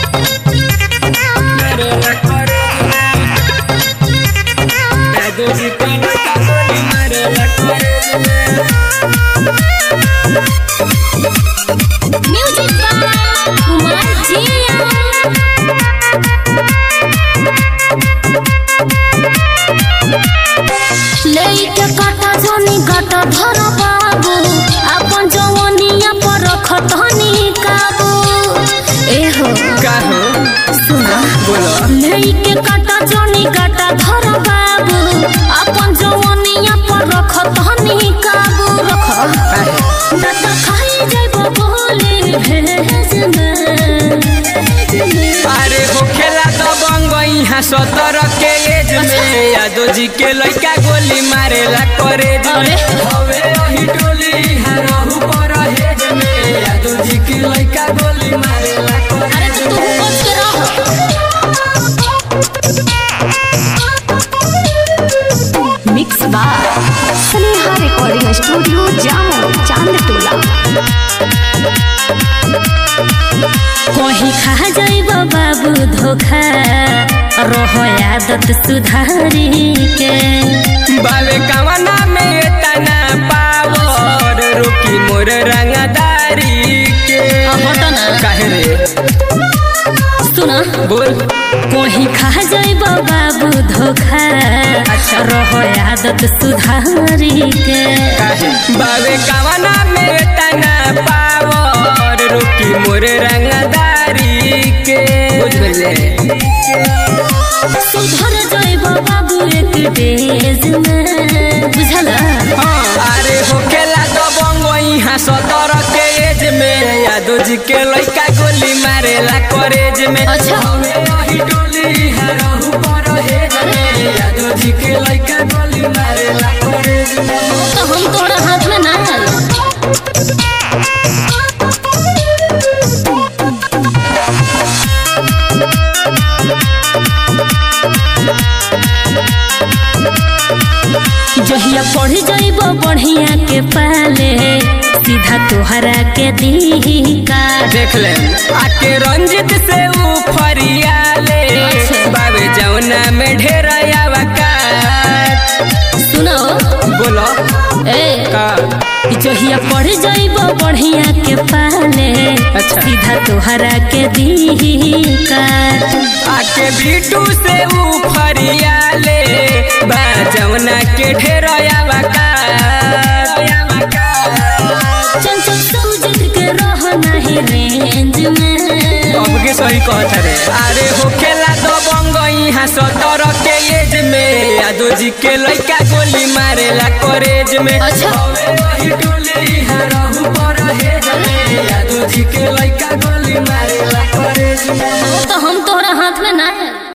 मारेला करेज में जादू जी के लइका गोली मारेला करेज में म्यूजिक बाय कुमार जिया लेके काटा जोनी गाटा धर बाबू अपन जवनिया पर रखतनी काबू एहो का हो सुना बोलो लेके काटा जोनी गाटा धर बाबू अपन जवनिया पर रखतनी काबू रख ना तो खाई जाइबो बोले भेज में अरे होखेला तो बंग यहाँ सतर के एज में यादव जी के लइका गोली मारेला करेज में अरे। हवे अही टोली यहाँ रहू पर हेज में यादव जी के लइका गोली मारेला अरे करेज तो तू में बच के रह mix by Sneha recording studio Jamo Chandtola कहीं खा जाइब बाबू धोखा रहो आदत सुधारी के बावे कवना में तना पावर रोकी मोर रंगदारी के हटो ना काहे रे सुना बोल कहीं खा जाइब बाबू धोखा अच्छा। रहो आदत सुधारी के काहे बावे कवना में तना पावर रोकी मोर रंगदारी के बुझ गइले सुधर जाइब बाबू एक डेज में बुझला हाँ, अरे होखेला तो बंगो यहाँ सतर के एज में यादव जी के लइका गोली मारेला करेज में अच्छा। हवे अही टोली यहाँ रहू पर हेज में यादव जी के लइका गोली मारेला करेज में तो हम तोरा हाथ में ना आई जहिया पढ़ जाइब बढ़िया के पाले सीधा तोहरा के दी का देख ले आके रंजित से ऊ फरियाले अच्छा। बाबे जौना में ढेर आवकात सुनो बोलो ए का जहिया पढ़ जाइब बढ़िया के पाले अच्छा। सीधा तोहरा के दी का आके बीटू से ऊ फरियाले बा जौना के ढेर आवकात चंचल सूझ के रह नहीं रेंज में अब के सही कहत रे अरे होखेला तो बंग यहाँ सतर के एज में यादव जी के लइका गोली मारेला करेज में अच्छा। हवे वही टोली यहाँ रहू पर हेज में यादव जी के लइका गोली मारेला करेज में तो हम तोहरा हाथ में ना है